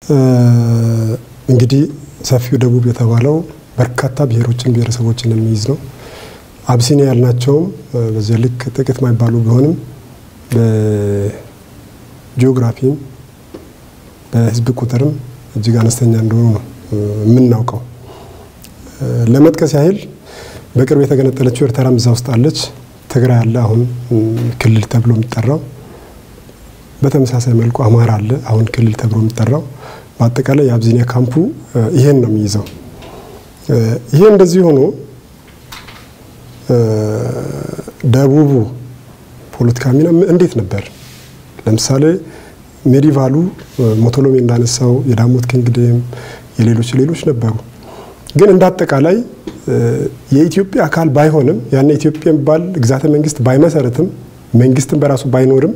እንግዲህ ሰፊው ደቡብ የተባለው በርካታ ብሔሮችን ብሔረሰቦችን የሚይዝ ነው። አብሲኒያ ያልናቸውም በዚህ ልክ ጥቂት ማይባሉ ቢሆንም በጂኦግራፊም በህዝብ ቁጥርም እጅግ አነስተኛ እንደሆኑ ነው የምናውቀው። ለመጥቀስ ያህል በቅርብ የተገነጠለችው ኤርትራም እዛ ውስጥ አለች። ትግራይ አለ አሁን ክልል ተብሎ የሚጠራው። በተመሳሳይ መልኩ አማራ አለ አሁን ክልል ተብሎ የሚጠራው። በአጠቃላይ የአብዚኒያ ካምፑ ይሄን ነው የሚይዘው። ይሄ እንደዚህ ሆኖ ደቡቡ ፖለቲካ ሚና እንዴት ነበር? ለምሳሌ ሜዲቫሉ ሞቶሎሚ እንዳነሳው የዳሞት ኪንግደም የሌሎች ሌሎች ነበሩ። ግን እንደ አጠቃላይ የኢትዮጵያ አካል ባይሆንም ያን ኢትዮጵያ የሚባል ግዛተ መንግስት ባይመሰረትም መንግስትን በራሱ ባይኖርም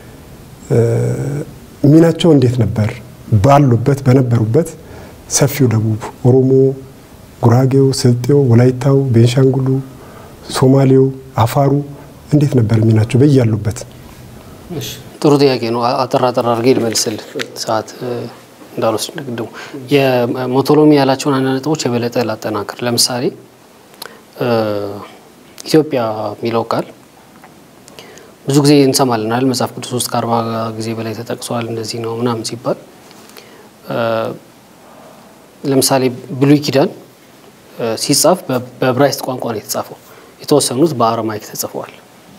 ሚናቸው እንዴት ነበር? ባሉበት በነበሩበት ሰፊው ደቡብ ኦሮሞ፣ ጉራጌው፣ ስልጤው፣ ወላይታው፣ ቤንሻንጉሉ፣ ሶማሌው፣ አፋሩ እንዴት ነበር ሚናቸው በያሉበት? ጥሩ ጥያቄ ነው። አጠር አጠር አድርጌ ልመልስልህ ሰዓት እንዳልወስድ ቅድሙ የሞቶሎሚ ያላቸውን አንድ ነጥቦች የበለጠ ላጠናክር። ለምሳሌ ኢትዮጵያ የሚለው ቃል ብዙ ጊዜ እንሰማለን አይደል? መጽሐፍ ቅዱስ ውስጥ ከአርባ ጊዜ በላይ ተጠቅሷል። እንደዚህ ነው ምናምን ሲባል ለምሳሌ ብሉይ ኪዳን ሲጻፍ በዕብራይስጥ ቋንቋ ነው የተጻፈው። የተወሰኑት በአረማይክ ተጽፈዋል።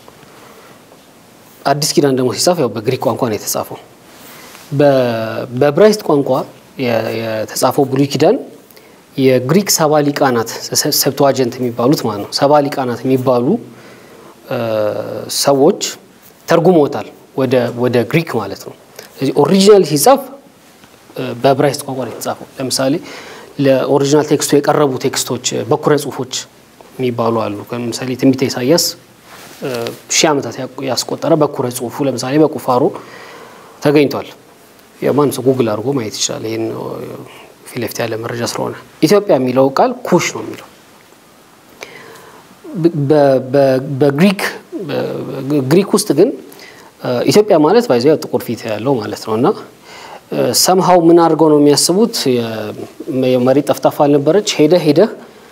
አዲስ ኪዳን ደግሞ ሲጻፍ ያው በግሪክ ቋንቋ ነው የተጻፈው። በዕብራይስጥ ቋንቋ የተጻፈው ብሉይ ኪዳን የግሪክ ሰባ ሊቃናት ሰብተዋጀንት የሚባሉት ማለት ነው ሰባ ሊቃናት የሚባሉ ሰዎች ተርጉሞታል ወደ ግሪክ ማለት ነው። ስለዚህ ኦሪጂናል ሲጻፍ በዕብራይስጥ ቋንቋ ነው የተጻፈው። ለምሳሌ ለኦሪጂናል ቴክስቱ የቀረቡ ቴክስቶች በኩረ ጽሁፎች የሚባሉ አሉ። ለምሳሌ ትንቢተ ኢሳያስ ሺህ ዓመታት ያስቆጠረ በኩረ ጽሁፉ ለምሳሌ በቁፋሮ ተገኝቷል። የማንም ሰው ጉግል አድርጎ ማየት ይችላል። ይህን ፊት ለፊት ያለ መረጃ ስለሆነ ኢትዮጵያ የሚለው ቃል ኩሽ ነው የሚለው በግሪክ ግሪክ ውስጥ ግን ኢትዮጵያ ማለት ባይዘ ጥቁር ፊት ያለው ማለት ነው እና ሰምሃው ምን አድርገው ነው የሚያስቡት? የመሬት ጠፍጣፋ አልነበረች። ሄደህ ሄደህ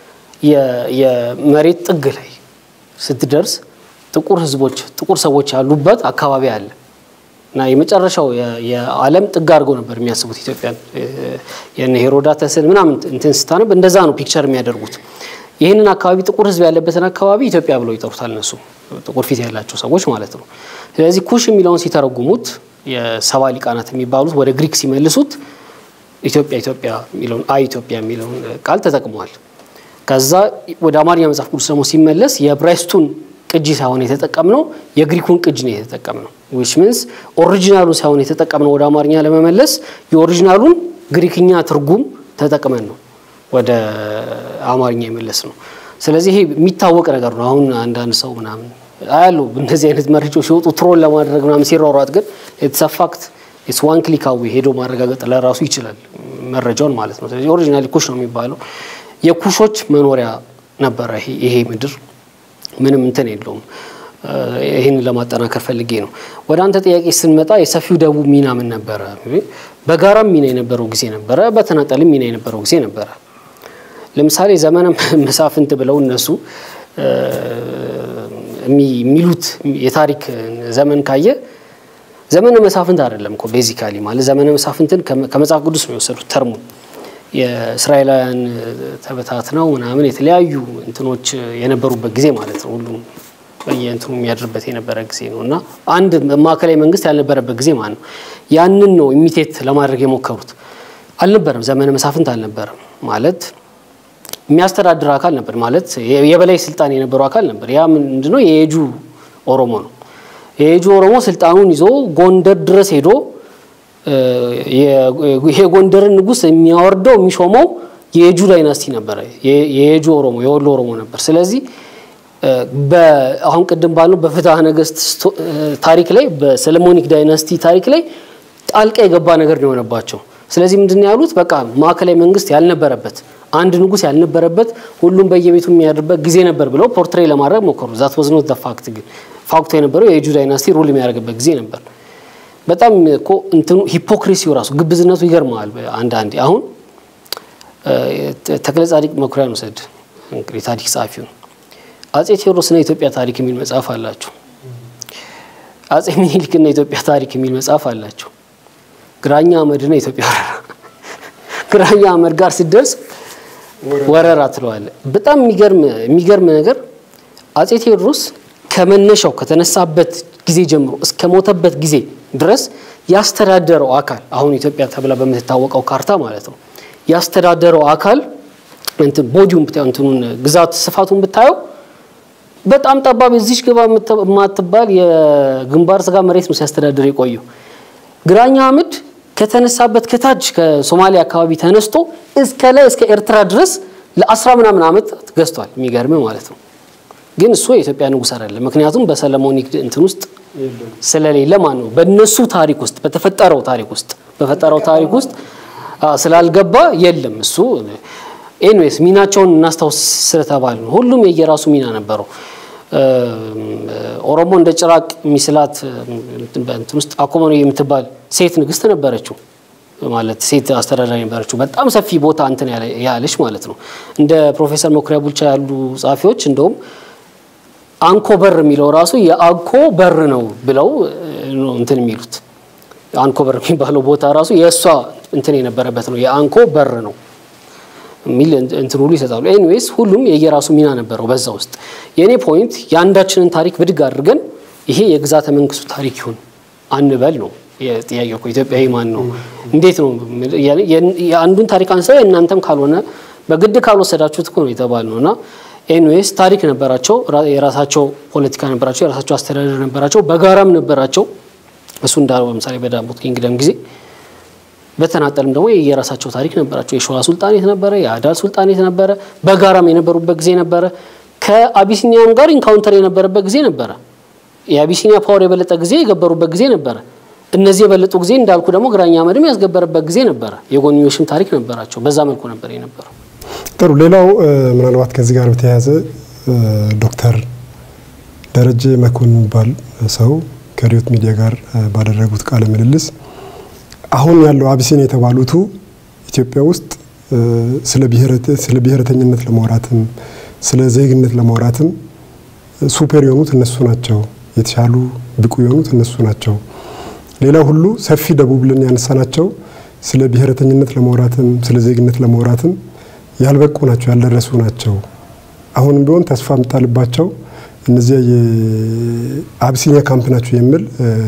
የመሬት ጥግ ላይ ስትደርስ ጥቁር ህዝቦች ጥቁር ሰዎች ያሉበት አካባቢ አለ እና የመጨረሻው የዓለም ጥግ አድርገው ነበር የሚያስቡት ኢትዮጵያን። የነ ሄሮዳተስን ምናምን እንትን ስታነብ እንደዛ ነው ፒክቸር የሚያደርጉት። ይህንን አካባቢ ጥቁር ህዝብ ያለበትን አካባቢ ኢትዮጵያ ብለው ይጠሩታል እነሱ ጥቁር ፊት ያላቸው ሰዎች ማለት ነው። ስለዚህ ኩሽ የሚለውን ሲተረጉሙት የሰባ ሊቃናት የሚባሉት ወደ ግሪክ ሲመልሱት ኢትዮጵያ ኢትዮጵያ የሚለውን አይ ኢትዮጵያ የሚለውን ቃል ተጠቅመዋል። ከዛ ወደ አማርኛ መጽሐፍ ቅዱስ ደግሞ ሲመለስ የዕብራይስጡን ቅጂ ሳይሆን የተጠቀምነው የግሪኩን ቅጂ ነው የተጠቀምነው። ዊች ሚንስ ኦሪጂናሉን ሳይሆን የተጠቀምነው ወደ አማርኛ ለመመለስ የኦሪጂናሉን ግሪክኛ ትርጉም ተጠቅመን ነው ወደ አማርኛ የመለስ ነው። ስለዚህ ይሄ የሚታወቅ ነገር ነው። አሁን አንዳንድ ሰው ምናምን አያሉ እንደዚህ አይነት መረጃዎች ሲወጡ ትሮል ለማድረግ ምናምን ሲሯሯጥ ግን የተሰፋክት ኢትስ ዋን ክሊክ አዌ ሄዶ ማረጋገጥ ለራሱ ይችላል መረጃውን ማለት ነው። ስለዚህ ኦሪጂናሊ ኩሽ ነው የሚባለው። የኩሾች መኖሪያ ነበረ ይሄ ምድር። ምንም እንትን የለውም። ይህን ለማጠናከር ፈልጌ ነው። ወደ አንተ ጥያቄ ስንመጣ የሰፊው ደቡብ ሚና ምን ነበረ? በጋራም ሚና የነበረው ጊዜ ነበረ፣ በተናጠልም ሚና የነበረው ጊዜ ነበረ። ለምሳሌ ዘመነ መሳፍንት ብለው እነሱ የሚሉት የታሪክ ዘመን ካየ ዘመነ መሳፍንት አይደለም እኮ ቤዚካሊ ማለት ዘመነ መሳፍንትን ከመጽሐፍ ቅዱስ ነው የወሰዱት ተርሙን የእስራኤላውያን ተበታትነው ምናምን የተለያዩ እንትኖች የነበሩበት ጊዜ ማለት ነው። ሁሉም በየእንትኑ የሚያድርበት የነበረ ጊዜ ነው እና አንድ ማዕከላዊ መንግስት ያልነበረበት ጊዜ ማለት ነው። ያንን ነው ኢሚቴት ለማድረግ የሞከሩት። አልነበረም፣ ዘመነ መሳፍንት አልነበረም ማለት የሚያስተዳድር አካል ነበር ማለት የበላይ ስልጣን የነበረው አካል ነበር። ያ ምንድነው? የየጁ ኦሮሞ ነው። የየጁ ኦሮሞ ስልጣኑን ይዞ ጎንደር ድረስ ሄዶ ይሄ ጎንደርን ንጉስ የሚያወርደው የሚሾመው የየጁ ዳይናስቲ ነበረ። የየጁ ኦሮሞ የወሎ ኦሮሞ ነበር። ስለዚህ አሁን ቅድም ባለው በፍትሐ ነገስት ታሪክ ላይ በሰለሞኒክ ዳይናስቲ ታሪክ ላይ ጣልቃ የገባ ነገር ነው የሆነባቸው። ስለዚህ ምንድን ያሉት በቃ ማዕከላዊ መንግስት ያልነበረበት አንድ ንጉስ ያልነበረበት ሁሉም በየቤቱ የሚያድርበት ጊዜ ነበር ብለው ፖርትሬ ለማድረግ ሞከሩ። ዛት ወዝ ኖት ፋክት። ግን ፋክቱ የነበረው የየጁ ዳይናስቲ ሩል የሚያደርግበት ጊዜ ነበር። በጣም እኮ እንትኑ ሂፖክሪሲው ራሱ ግብዝነቱ ይገርመዋል። አንዳንዴ አሁን ተክለ ጻድቅ መኩሪያን ውሰድ እንግዲህ ታሪክ ጸሐፊውን አጼ ቴዎድሮስና የኢትዮጵያ ታሪክ የሚል መጽሐፍ አላቸው። አጼ ሚኒሊክና የኢትዮጵያ ታሪክ የሚል መጽሐፍ አላቸው። ግራኛ አህመድና የኢትዮጵያ ወረራ ግራኛ አህመድ ጋር ሲደርስ ወረራ ትለዋለ። በጣም የሚገርም ነገር አጼ ቴዎድሮስ ከመነሻው ከተነሳበት ጊዜ ጀምሮ እስከ ሞተበት ጊዜ ድረስ ያስተዳደረው አካል አሁን ኢትዮጵያ ተብላ በምትታወቀው ካርታ ማለት ነው ያስተዳደረው አካል እንትን ቦዲውን ብታየው እንትኑን ግዛት ስፋቱን ብታየው በጣም ጠባብ እዚች ግባ የማትባል የግንባር ስጋ መሬት ነው ሲያስተዳድር የቆየው። ግራኛ አህመድ ከተነሳበት ከታች ከሶማሊያ አካባቢ ተነስቶ እስከ ላይ እስከ ኤርትራ ድረስ ለአስራ ምናምን ዓመት ገዝቷል። የሚገርም ማለት ነው። ግን እሱ የኢትዮጵያ ንጉሥ አይደለም። ምክንያቱም በሰለሞኒክ እንትን ውስጥ ስለሌለ ማን ነው በእነሱ ታሪክ ውስጥ በተፈጠረው ታሪክ ውስጥ በፈጠረው ታሪክ ውስጥ ስላልገባ የለም እሱ ኤንዌስ ሚናቸውን እናስታውስ ስለተባል ነው። ሁሉም የየራሱ ሚና ነበረው። ኦሮሞ እንደ ጭራቅ ሚስላት እንትን ውስጥ አኮመኖ የምትባል ሴት ንግስት ነበረችው ማለት ሴት አስተዳዳሪ ነበረችው። በጣም ሰፊ ቦታ እንትን ያለች ማለት ነው። እንደ ፕሮፌሰር መኩሪያ ቡልቻ ያሉ ጸሐፊዎች እንደውም አንኮ በር የሚለው ራሱ የአንኮ በር ነው ብለው እንትን የሚሉት አንኮ በር የሚባለው ቦታ ራሱ የእሷ እንትን የነበረበት ነው የአንኮ በር ነው የሚል እንትን ሁሉ ይሰጣሉ። ኤኒዌይስ ሁሉም የየራሱ ሚና ነበረው በዛ ውስጥ። የእኔ ፖይንት የአንዳችንን ታሪክ ብድግ አድርገን ይሄ የግዛተ መንግስቱ ታሪክ ይሁን አንበል ነው ጥያቄ እኮ ኢትዮጵያዊ ማን ነው? እንዴት ነው? የአንዱን ታሪክ አንሳ የእናንተም ካልሆነ በግድ ካልወሰዳችሁት እኮ ነው የተባል ነው እና ኤንዌይስ ታሪክ ነበራቸው፣ የራሳቸው ፖለቲካ ነበራቸው፣ የራሳቸው አስተዳደር ነበራቸው፣ በጋራም ነበራቸው። እሱ እንዳለው ለምሳሌ በዳሞት ኪንግደም ጊዜ በተናጠልም ደግሞ የራሳቸው ታሪክ ነበራቸው። የሸዋ ሱልጣኔት ነበረ፣ የአዳል ሱልጣኔት ነበረ፣ በጋራም የነበሩበት ጊዜ ነበረ። ከአቢሲኒያም ጋር ኢንካውንተር የነበረበት ጊዜ ነበረ። የአቢሲኒያ ፓወር የበለጠ ጊዜ የገበሩበት ጊዜ ነበረ። እነዚህ የበለጡ ጊዜ እንዳልኩ ደግሞ ግራኛ አህመድም ያስገበረበት ጊዜ ነበረ። የጎንዮሽም ታሪክ ነበራቸው። በዛ መልኩ ነበር የነበረው። ጥሩ። ሌላው ምናልባት ከዚህ ጋር በተያያዘ ዶክተር ደረጀ መኮንን የሚባል ሰው ከሪዮት ሚዲያ ጋር ባደረጉት ቃለ ምልልስ አሁን ያለው አቢሲኒያ የተባሉቱ ኢትዮጵያ ውስጥ ስለ ብሔረተኝነት ለማውራትም ስለ ዜግነት ለማውራትም ሱፐር የሆኑት እነሱ ናቸው፣ የተሻሉ ብቁ የሆኑት እነሱ ናቸው። ሌላ ሁሉ ሰፊ ደቡብ ብለን ያነሳናቸው ስለ ብሔረተኝነት ለማውራትም ስለ ዜግነት ለማውራትም ያልበቁ ናቸው፣ ያልደረሱ ናቸው። አሁንም ቢሆን ተስፋ የምጣልባቸው እነዚያ የአቢሲኒያ ካምፕ ናቸው የሚል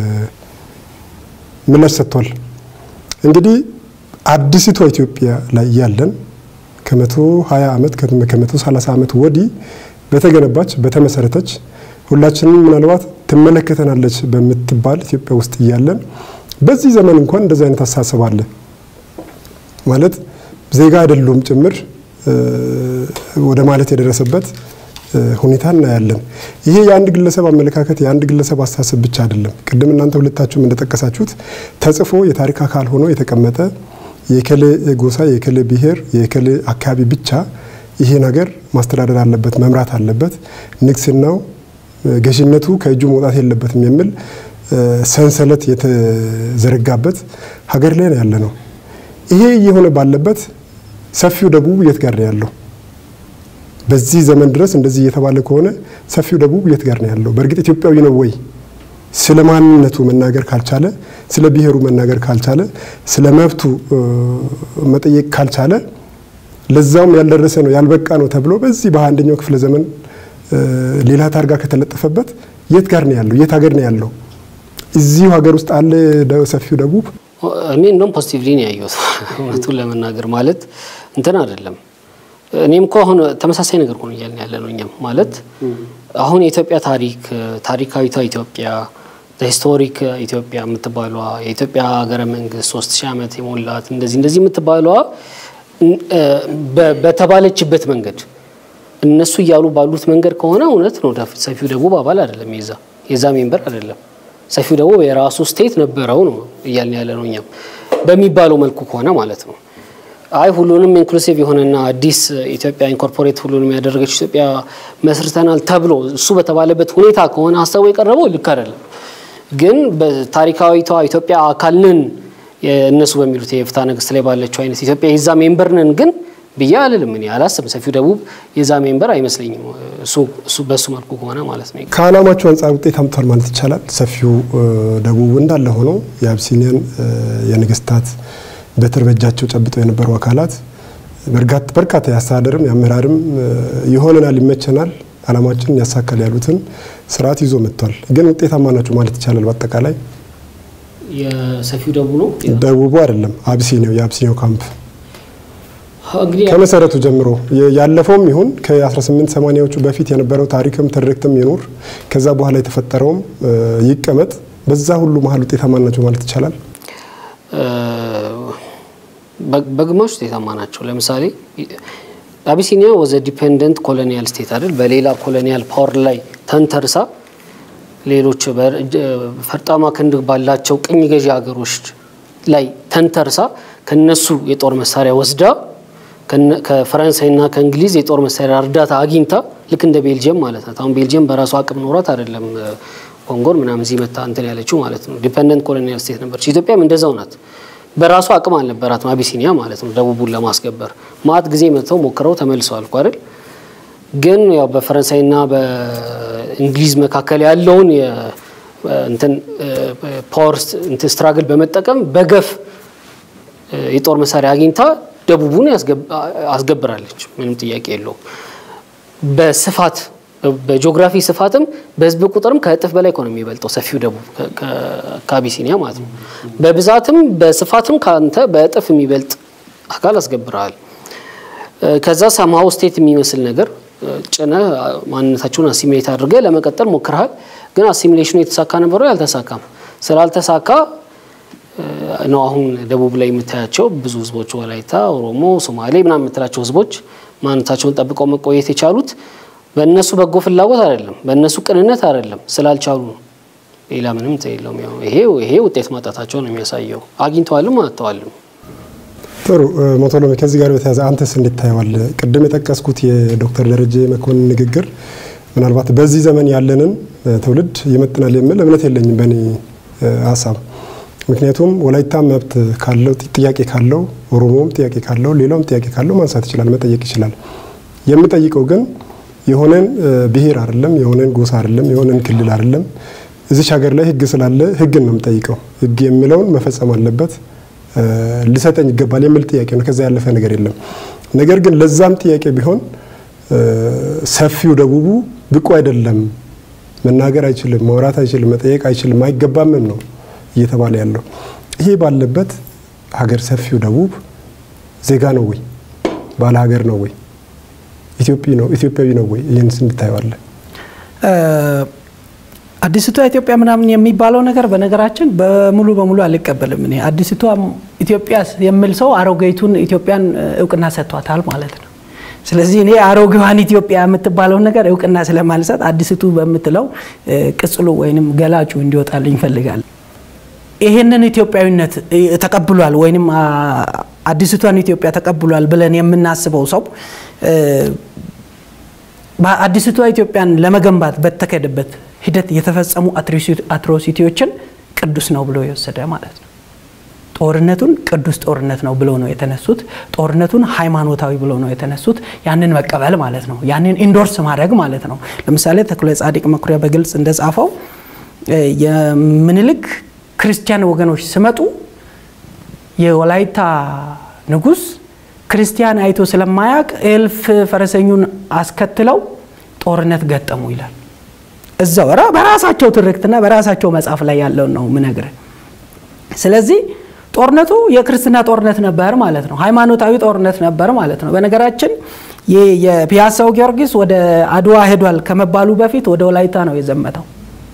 ምላሽ ሰጥቷል። እንግዲህ አዲሲቷ ኢትዮጵያ ላይ ያለን ከመቶ ሀያ ዓመት ከመቶ ሰላሳ ዓመት ወዲህ በተገነባች በተመሰረተች ሁላችንም ምናልባት ትመለከተናለች በምትባል ኢትዮጵያ ውስጥ እያለን በዚህ ዘመን እንኳን እንደዚህ አይነት አስተሳሰብ አለ ማለት ዜጋ አይደሉም ጭምር ወደ ማለት የደረሰበት ሁኔታ እናያለን። ይሄ የአንድ ግለሰብ አመለካከት የአንድ ግለሰብ አስተሳሰብ ብቻ አይደለም። ቅድም እናንተ ሁለታችሁም እንደጠቀሳችሁት ተጽፎ የታሪክ አካል ሆኖ የተቀመጠ የከሌ ጎሳ፣ የከሌ ብሔር፣ የከሌ አካባቢ ብቻ ይሄ ነገር ማስተዳደር አለበት፣ መምራት አለበት፣ ንግስናው ገዥነቱ ከእጁ መውጣት የለበትም የሚል ሰንሰለት የተዘረጋበት ሀገር ላይ ነው ያለ ነው። ይሄ እየሆነ ባለበት ሰፊው ደቡብ የት ጋር ነው ያለው? በዚህ ዘመን ድረስ እንደዚህ እየተባለ ከሆነ ሰፊው ደቡብ የት ጋር ነው ያለው? በእርግጥ ኢትዮጵያዊ ነው ወይ? ስለ ማንነቱ መናገር ካልቻለ፣ ስለ ብሔሩ መናገር ካልቻለ፣ ስለ መብቱ መጠየቅ ካልቻለ፣ ለዛውም ያልደረሰ ነው ያልበቃ ነው ተብሎ በዚህ በአንደኛው ክፍለ ዘመን ሌላ ታርጋ ከተለጠፈበት የት ጋር ነው ያለው? የት ሀገር ነው ያለው? እዚሁ ሀገር ውስጥ አለ ሰፊው ደቡብ። እኔ እንደውም ፖዚቲቭሊ ነው ያየሁት እውነቱን ለመናገር ማለት እንትን አይደለም። እኔም እኮ አሁን ተመሳሳይ ነገር ሆኖ እያልን ያለ ነው። እኛም ማለት አሁን የኢትዮጵያ ታሪክ ታሪካዊቷ ኢትዮጵያ ሂስቶሪክ ኢትዮጵያ የምትባሏ የኢትዮጵያ ሀገረ መንግስት ሶስት ሺህ ዓመት የሞላት እንደዚህ እንደዚህ የምትባሏ በተባለችበት መንገድ እነሱ እያሉ ባሉት መንገድ ከሆነ እውነት ነው። ሰፊው ደቡብ አባል አይደለም፣ የዛ የዛ ሜምበር አይደለም። ሰፊው ደቡብ የራሱ ስቴት ነበረው ነው እያልን ያለ ነው። እኛም በሚባለው መልኩ ከሆነ ማለት ነው። አይ ሁሉንም ኢንክሉሲቭ የሆነና አዲስ ኢትዮጵያ ኢንኮርፖሬት ሁሉንም ያደረገች ኢትዮጵያ መስርተናል ተብሎ እሱ በተባለበት ሁኔታ ከሆነ ሀሳቡ የቀረበው ልክ አይደለም። ግን በታሪካዊቷ ኢትዮጵያ አካል ነን እነሱ በሚሉት የፍትሐ ነገሥት ላይ ባለችው አይነት ኢትዮጵያ የዛ ሜምበር ነን ግን ብዬ አልልም። እኔ አላስብም። ሰፊው ደቡብ የዛ ሜምበር አይመስለኝም። እሱ በእሱ መልኩ ከሆነ ማለት ነው። ከዓላማቸው አንጻር ውጤት አምጥቷል ማለት ይቻላል። ሰፊው ደቡብ እንዳለ ሆኖ የአብሲኒያን የንግስታት በትር በእጃቸው ጨብጠው የነበሩ አካላት በርካታ የአስተዳደርም የአመራርም ይሆነናል፣ ይመቸናል፣ ዓላማችንን ያሳካል ያሉትን ስርዓት ይዞ መጥቷል። ግን ውጤታማ ናቸው ማለት ይቻላል። በአጠቃላይ የሰፊው ደቡብ ነው ደቡቡ አይደለም አብሲኒያው የአብሲኒያው ካምፕ ከመሰረቱ ጀምሮ ያለፈውም ይሁን ከ1880ዎቹ በፊት የነበረው ታሪክም ትርክትም ይኑር ከዛ በኋላ የተፈጠረውም ይቀመጥ በዛ ሁሉ መሀል ውጤታማ ናቸው ማለት ይቻላል። በግማሽ ውጤታማ ናቸው። ለምሳሌ አቢሲኒያ ወዘ ዲፔንደንት ኮሎኒያል ስቴት አይደል? በሌላ ኮሎኒያል ፓወር ላይ ተንተርሳ ሌሎች ፈርጣማ ክንድ ባላቸው ቅኝ ገዢ ሀገሮች ላይ ተንተርሳ ከነሱ የጦር መሳሪያ ወስዳ ከፈረንሳይና ከእንግሊዝ የጦር መሳሪያ እርዳታ አግኝታ ልክ እንደ ቤልጅየም ማለት ናት። አሁን ቤልጅየም በራሱ አቅም ኖሯት አይደለም ኮንጎን ምናምን እዚህ መታ እንትን ያለችው ማለት ነው። ዲፐንደንት ኮሎኒያል ስቴት ነበረች። ኢትዮጵያም እንደዛው ናት። በራሱ አቅም አልነበራትም አቢሲኒያ ማለት ነው ደቡቡን ለማስገበር ማአት ጊዜ መጥተው ሞክረው ተመልሰዋል እኮ አይደል። ግን ያው በፈረንሳይና በእንግሊዝ መካከል ያለውን እንትን ፓወር ስትራግል በመጠቀም በገፍ የጦር መሳሪያ አግኝታ ደቡቡን አስገብራለች። ምንም ጥያቄ የለውም። በስፋት በጂኦግራፊ ስፋትም በህዝብ ቁጥርም ከእጥፍ በላይ ነው የሚበልጠው ሰፊው ደቡብ ከአቢሲኒያ ማለት ነው። በብዛትም በስፋትም ከአንተ በእጥፍ የሚበልጥ አካል አስገብረሃል። ከዛ ሰማው ስቴት የሚመስል ነገር ጭነ ማንነታቸውን አሲሚሌት አድርገ ለመቀጠል ሞክረሃል። ግን አሲሚሌሽኑ የተሳካ ነበረው ያልተሳካም። ስላልተሳካ ነው አሁን ደቡብ ላይ የምታያቸው ብዙ ህዝቦች ወላይታ፣ ኦሮሞ፣ ሶማሌ ምናምን የምትላቸው ህዝቦች ማንነታቸውን ጠብቀው መቆየት የቻሉት በእነሱ በጎ ፍላጎት አይደለም፣ በእነሱ ቅንነት አይደለም፣ ስላልቻሉ ነው። ሌላ ምንም የለውም። ያው ይሄ ይሄ ውጤት ማጣታቸው ነው የሚያሳየው። አግኝተዋልም አጥተዋልም። ጥሩ ሞቶሎሚ፣ ከዚህ ጋር በተያያዘ አንተስ እንዴት ታየዋለህ? ቅድም የጠቀስኩት የዶክተር ደረጀ መኮንን ንግግር ምናልባት በዚህ ዘመን ያለንን ትውልድ ይመጥናል የሚል እምነት የለኝም በእኔ ሀሳብ። ምክንያቱም ወላይታ መብት ካለው ጥያቄ ካለው ኦሮሞም ጥያቄ ካለው ሌላውም ጥያቄ ካለው ማንሳት ይችላል፣ መጠየቅ ይችላል። የምጠይቀው ግን የሆነን ብሔር አይደለም፣ የሆነን ጎሳ አይደለም፣ የሆነን ክልል አይደለም። እዚች ሀገር ላይ ህግ ስላለ ህግን ነው የምጠይቀው። ህግ የሚለውን መፈጸም አለበት፣ ሊሰጠኝ ይገባል የሚል ጥያቄ ነው። ከዛ ያለፈ ነገር የለም። ነገር ግን ለዛም ጥያቄ ቢሆን ሰፊው ደቡቡ ብቁ አይደለም፣ መናገር አይችልም፣ ማውራት አይችልም፣ መጠየቅ አይችልም፣ አይገባምም ነው እየተባለ ያለው። ይሄ ባለበት ሀገር ሰፊው ደቡብ ዜጋ ነው ወይ? ባለ ሀገር ነው ወይ? ኢትዮጵያዊ ነው ወይ? ይህን እንድታየዋለን። አዲስቷ ኢትዮጵያ ምናምን የሚባለው ነገር በነገራችን በሙሉ በሙሉ አልቀበልም። እኔ አዲስቷ ኢትዮጵያ የሚል ሰው አሮጌቱን ኢትዮጵያን እውቅና ሰጥቷታል ማለት ነው። ስለዚህ እኔ አሮጌዋን ኢትዮጵያ የምትባለውን ነገር እውቅና ስለማልሰጥ አዲስቱ በምትለው ቅጽሉ ወይንም ገላጩ እንዲወጣልኝ ይፈልጋል። ይሄንን ኢትዮጵያዊነት ተቀብሏል ወይንም አዲስቷን ኢትዮጵያ ተቀብሏል ብለን የምናስበው ሰው በአዲስቷ ኢትዮጵያን ለመገንባት በተካሄደበት ሂደት የተፈጸሙ አትሮሲቲዎችን ቅዱስ ነው ብሎ የወሰደ ማለት ነው። ጦርነቱን ቅዱስ ጦርነት ነው ብለው ነው የተነሱት። ጦርነቱን ሃይማኖታዊ ብለው ነው የተነሱት። ያንን መቀበል ማለት ነው። ያንን ኢንዶርስ ማድረግ ማለት ነው። ለምሳሌ ተክለ ጻዲቅ መኩሪያ በግልጽ እንደጻፈው የምኒልክ ክርስቲያን ወገኖች ሲመጡ የወላይታ ንጉስ ክርስቲያን አይቶ ስለማያውቅ እልፍ ፈረሰኙን አስከትለው ጦርነት ገጠሙ ይላል። እዛው በራሳቸው ትርክትና በራሳቸው መጽሐፍ ላይ ያለውን ነው ምነግር። ስለዚህ ጦርነቱ የክርስትና ጦርነት ነበር ማለት ነው። ሃይማኖታዊ ጦርነት ነበር ማለት ነው። በነገራችን የፒያሳው ጊዮርጊስ ወደ አድዋ ሄዷል ከመባሉ በፊት ወደ ወላይታ ነው የዘመተው።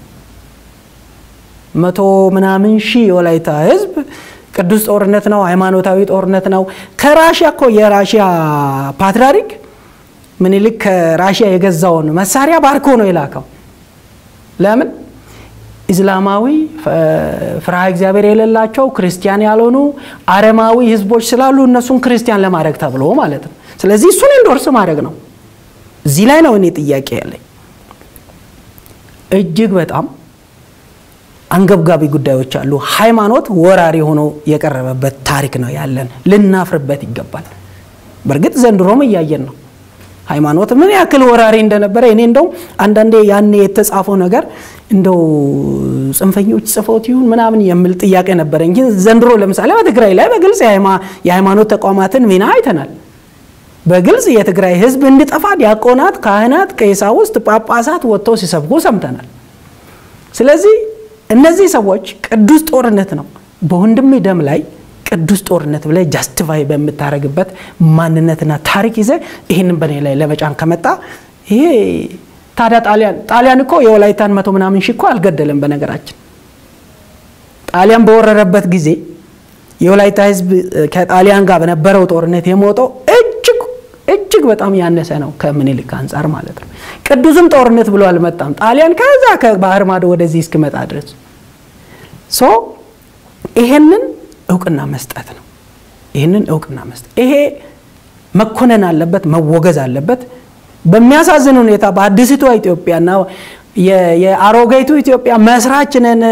መቶ ምናምን ሺህ የወላይታ ህዝብ ቅዱስ ጦርነት ነው፣ ሃይማኖታዊ ጦርነት ነው። ከራሽያ እኮ የራሽያ ፓትርያርክ ምኒልክ ከራሽያ የገዛውን መሳሪያ ባርኮ ነው የላከው። ለምን? ኢስላማዊ ፍርሃ እግዚአብሔር የሌላቸው ክርስቲያን ያልሆኑ አረማዊ ህዝቦች ስላሉ እነሱን ክርስቲያን ለማድረግ ተብሎ ማለት ነው። ስለዚህ እሱን ኢንዶርስ ማድረግ ነው። እዚህ ላይ ነው እኔ ጥያቄ ያለኝ። እጅግ በጣም አንገብጋቢ ጉዳዮች አሉ። ሃይማኖት ወራሪ ሆኖ የቀረበበት ታሪክ ነው ያለን። ልናፍርበት ይገባል። በእርግጥ ዘንድሮም እያየን ነው ሃይማኖት ምን ያክል ወራሪ እንደነበረ። እኔ እንደው አንዳንዴ ያኔ የተጻፈው ነገር እንደው ጽንፈኞች ጽፈውት ይሁን ምናምን የሚል ጥያቄ ነበረኝ። ግን ዘንድሮ ለምሳሌ በትግራይ ላይ በግልጽ የሃይማኖት ተቋማትን ሚና አይተናል። በግልጽ የትግራይ ሕዝብ እንዲጠፋ ዲያቆናት፣ ካህናት፣ ቀሳውስት፣ ጳጳሳት ወጥተው ሲሰብኩ ሰምተናል። ስለዚህ እነዚህ ሰዎች ቅዱስ ጦርነት ነው በወንድም ደም ላይ ቅዱስ ጦርነት ብለ ጃስቲፋይ በምታደርግበት ማንነትና ታሪክ ይዘ ይህንን በእኔ ላይ ለመጫን ከመጣ ይሄ ታዲያ ጣሊያን ጣሊያን እኮ የወላይታን መቶ ምናምን ሺህ እኮ አልገደለም። በነገራችን ጣሊያን በወረረበት ጊዜ የወላይታ ህዝብ ከጣሊያን ጋር በነበረው ጦርነት የሞተው እጅግ እጅግ በጣም ያነሰ ነው ከምኒልክ አንጻር ማለት ነው። ቅዱስም ጦርነት ብሎ አልመጣም ጣሊያን ከዛ ከባህር ማዶ ወደዚህ እስክመጣ ድረስ ሶ ይሄንን እውቅና መስጠት ነው። ይህንን እውቅና መስጠት ይሄ መኮነን አለበት፣ መወገዝ አለበት። በሚያሳዝን ሁኔታ በአዲስቷ ኢትዮጵያና የአሮጌቱ ኢትዮጵያ መስራች ነን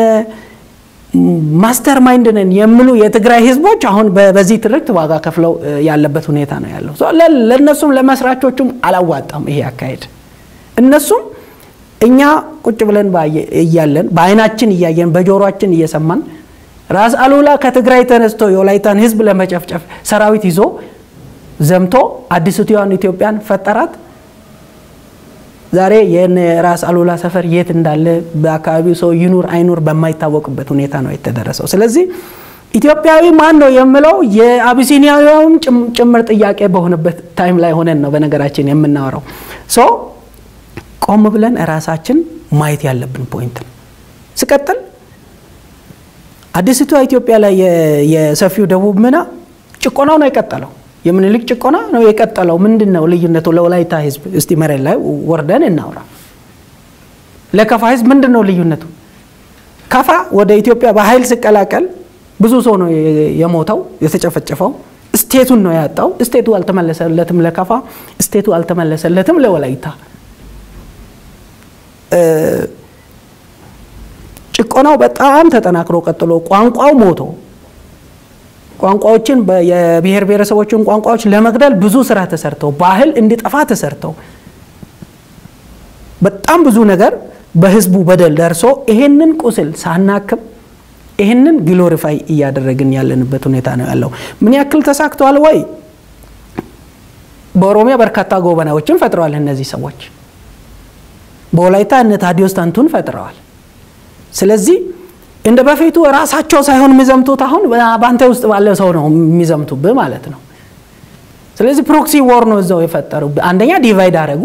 ማስተር ማይንድ ነን የሚሉ የትግራይ ህዝቦች አሁን በዚህ ትርክት ዋጋ ከፍለው ያለበት ሁኔታ ነው ያለው። ለእነሱም ለመስራቾቹም አላዋጣም ይሄ አካሄድ። እነሱም እኛ ቁጭ ብለን እያለን በአይናችን እያየን በጆሮችን እየሰማን ራስ አሉላ ከትግራይ ተነስቶ የወላይታን ህዝብ ለመጨፍጨፍ ሰራዊት ይዞ ዘምቶ አዲስቷን ኢትዮጵያን ፈጠራት። ዛሬ የራስ አሉላ ሰፈር የት እንዳለ በአካባቢው ሰው ይኑር አይኑር በማይታወቅበት ሁኔታ ነው የተደረሰው። ስለዚህ ኢትዮጵያዊ ማን ነው የምለው የአቢሲኒያዊውም ጭምር ጥያቄ በሆነበት ታይም ላይ ሆነን ነው በነገራችን የምናወራው። ሶ ቆም ብለን ራሳችን ማየት ያለብን ፖይንት ነው። ስቀጥል አዲስቷ ኢትዮጵያ ላይ የሰፊው ደቡብ ምና ጭቆናው ነው የቀጠለው። የምኒልክ ጭቆና ነው የቀጠለው። ምንድን ነው ልዩነቱ? ለወላይታ ህዝብ እስቲ መሬት ላይ ወርደን እናውራ። ለከፋ ህዝብ ምንድን ነው ልዩነቱ? ከፋ ወደ ኢትዮጵያ በኃይል ሲቀላቀል ብዙ ሰው ነው የሞተው የተጨፈጨፈው። ስቴቱን ነው ያጣው። ስቴቱ አልተመለሰለትም ለከፋ፣ ስቴቱ አልተመለሰለትም ለወላይታ። ጭቆናው በጣም ተጠናክሮ ቀጥሎ ቋንቋው ሞቶ ቋንቋዎችን የብሔር ብሔረሰቦችን ቋንቋዎች ለመግደል ብዙ ስራ ተሰርተው ባህል እንዲጠፋ ተሰርተው በጣም ብዙ ነገር በህዝቡ በደል ደርሶ ይሄንን ቁስል ሳናክም ይህንን ግሎሪፋይ እያደረግን ያለንበት ሁኔታ ነው ያለው። ምን ያክል ተሳክተዋል ወይ? በኦሮሚያ በርካታ ጎበናዎችን ፈጥረዋል እነዚህ ሰዎች። በወላይታ እነ ታዲዮስ ታንቱን ፈጥረዋል። ስለዚህ እንደ በፊቱ ራሳቸው ሳይሆን የሚዘምቱት አሁን በአንተ ውስጥ ባለ ሰው ነው የሚዘምቱብህ ማለት ነው። ስለዚህ ፕሮክሲ ወር ነው እዛው የፈጠሩ። አንደኛ ዲቫይድ አደረጉ፣